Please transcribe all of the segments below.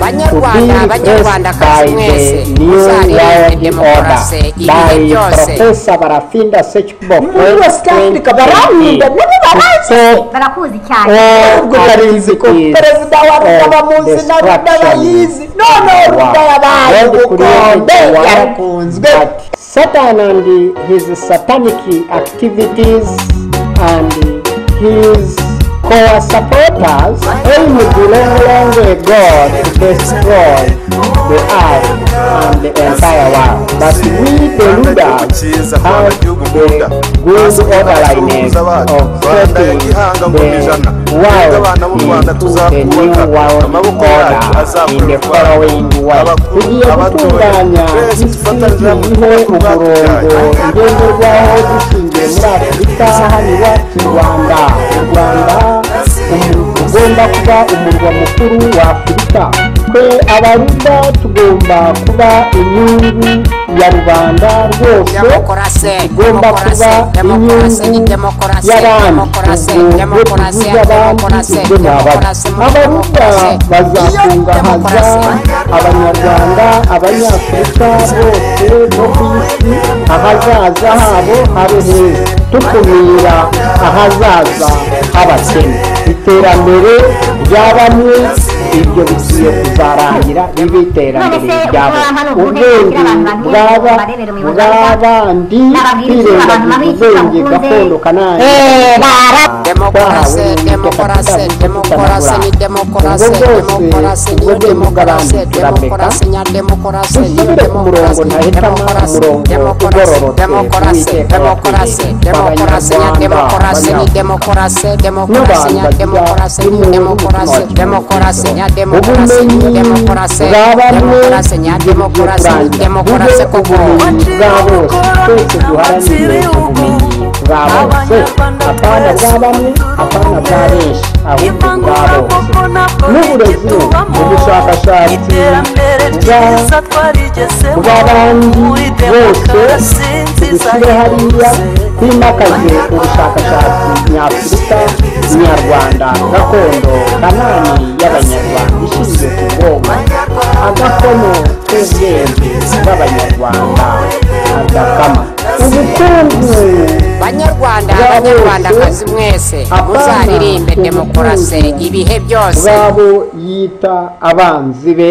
Banyarwanda banyarwanda banyarwandakazi mwese muzarinde demokarasi ibihe byose profesa barafinda sekiboko bose kandi barahinda nabo barazi barakuzi cyane ubwo barizi ko perezida wa ruda bamuzi na ruda bayizi none ruda yabaye ubukombe yarakunzwe satan and his satanic activities and his core supporters aim to no longer god to destroy the earth and the entire world but we the leaders have the good orderliness of setting the world into the new world order in the following way tugiye gutunganya isi iriho umurongo ngenderwaho dushingiye muri afurika hano iwacu mu rwanda u rwanda umu- ugomba kuba umurwa mukuru wa afurika twe abaruda tugomba kuba inyungu ya rubanda rwose demokarasi igomba kuba demokarasi inyungu demokarasi y'abandi demokarasi ubwo demokarasi tuvuze abandi demokarasi ibyo demokarasi ni abandi abaruta bazakungahaza abanyarwanda abanyafurika bose bo ku isi ahazaza habo habe heza dukumira ahazaza h'abakene iterambere rya bamwe ibyo bigiye kuzarangira ribe iterambere ryabo ubwenge bw'aba bw'abandi kwirengagiza ubwenge gakondo kanani demokarasi demokarasi demokarasi ni demokarasi demokarasi ni demokarasi demokarasi nya demokarasi ni dusubire ku murongo ntahitamo umurongo ugororotse demokarasi w'uwiteka demokarasi wategetse demokarasi nya demokarasi ni abanyarwanda demokarasi demokarasi nya demokarasi ni demokarasi demokarasi nya demokarasi ni ubumenyi demokarasi bwa bamwe demokarasi nya demokarasi ni demokarasi koko ubumenyi bwa bose twese duharanire ubumenyi bwa bose apana bwa bamwe apana bwa benshi ahubwo bwa bose n'uburezi ubushakashatsi bwa bw'abandi bose dushyire hariya twimakaze ubushakashatsi nyafurika nyarwanda gakondo kanani y'abanyarwanda ishingiye ku bwonko agakono k'ubwenge bw'abanyarwanda agakama ubukungu banyarwanda Bwa bose. banyarwandakazi mwese Apana. muzaririmbe demokarasi ibihe byose bw'abo yita abanzi be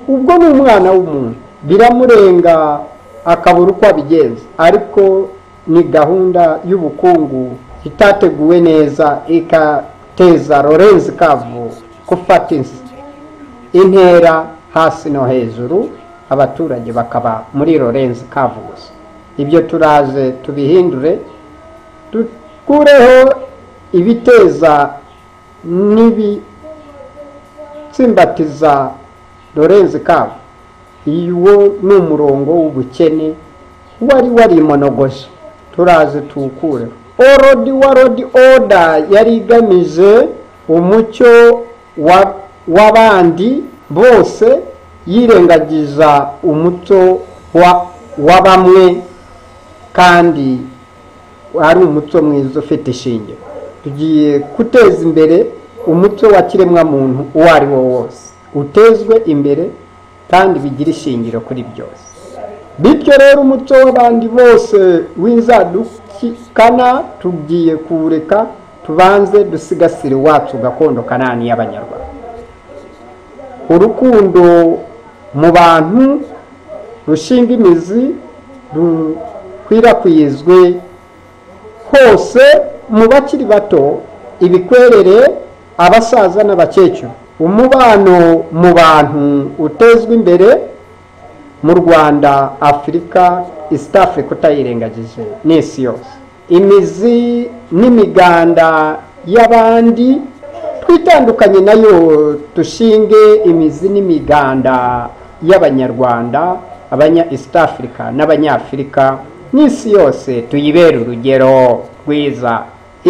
ubwo ni umwana w'umuntu biramurenga akabura uko abigenza ariko ni gahunda y'ubukungu itateguwe neza igateza lorenzi kavu gufata ins- intera hasi no hejuru abaturage bakaba muri lorenzi kavu gusa ibyo turaje tubihindure dukureho ibiteza n'ibitsimbatiza lorenzi kabo uwo ni umurongo w'ubukene wari warimonogoje turaze tuwukureho orodi warodi oda yari igamije umucyo wa- w'abandi bose yirengagiza umuco wa- wa bamwe kandi ari umuco mwiza ufite ishingiro tugiye guteza imbere umuco wa kiremwamuntu uwo ari wo wose utezwe imbere kandi bigira ishingiro kuri byose bityo rero umuco w'abandi bose w'inzadukikana tugiye kuwureka tubanze dusigasire iwacu gakondo kanani y'abanyarwanda urukundo mu bantu rushinga imizi rukwirakwizwe hose mu bakiri bato ibikwerere abasaza n'abakecuru umubano mu bantu utezwa imbere mu rwanda afurika east africa utayirengagije n'isi yose imizi n'imiganda y'abandi twitandukanye nayo dushinge imizi n'imiganda y'abanyarwanda abanya east africa n'abanyafurika n'isi yose tuyibere urugero rwiza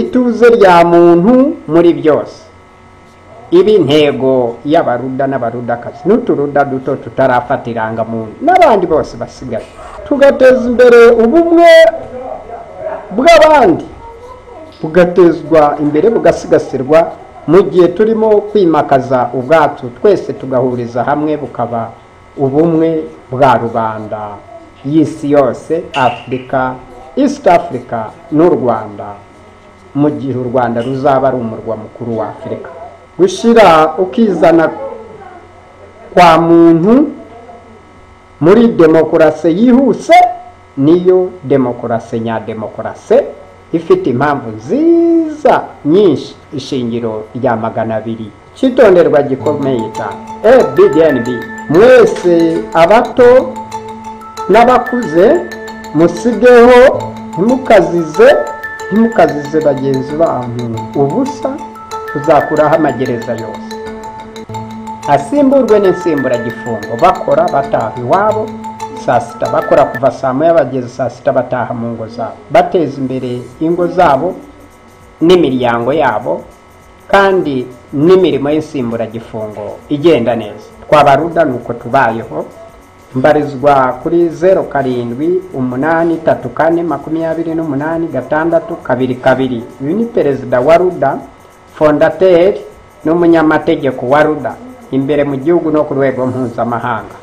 ituze rya muntu muri byose iba intego y'abaruda n'abarudakazi n'uturuda duto tutarafata irangamuntu n'abandi bose basigaye tugateza imbere ubumwe bw'abandi bugatezwa imbere bugasigasirwa mu gihe turimo kwimakaza ubwacu twese tugahuriza hamwe bukaba ubumwe bwa rubanda y'isi yose afurika east africa n'u rwanda mu gihe u rwanda ruzaba ari umurwa mukuru wa afurika gushyira ukizana kwa muntu muri demokarasi yihuse niyo demokarasi nyademokarasi ifite impamvu nziza nyinshi ishingiro rya magana abiri cyitonderwa gikomeye cyane ebdnb mwese abato n'abakuze musigeho ntimukazize ntimukazize bagenzi banyu ubusa tuzakuraho amagereza yose asimburwe n'itsimburagifungo bakora bataha iwabo saa sita bakora kuva saa moya bageze saa sita bataha mu ngo zabo bateza imbere ingo zabo n'imiryango yabo kandi n'imirimo y'insimburagifungo igenda neza twabaruda ni uko tubayeho mbarizwa kuri zeru karindwi umunani tatu kane makumyabiri n'umunani gatandatu kabiri kabiri uyu ni perezida wa ruda fondateri n'umunyamategeko wa ruda imbere mu gihugu no ku rwego mpuzamahanga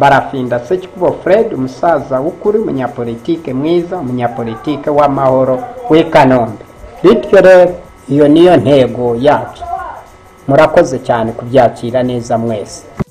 barafinda sekikubo fred umusaza w'ukuri umunyapolitike mwiza umunyapolitike w'amahoro w'i kanombe bityo rero iyo niyo ntego yacu murakoze cyane kubyakira neza mwese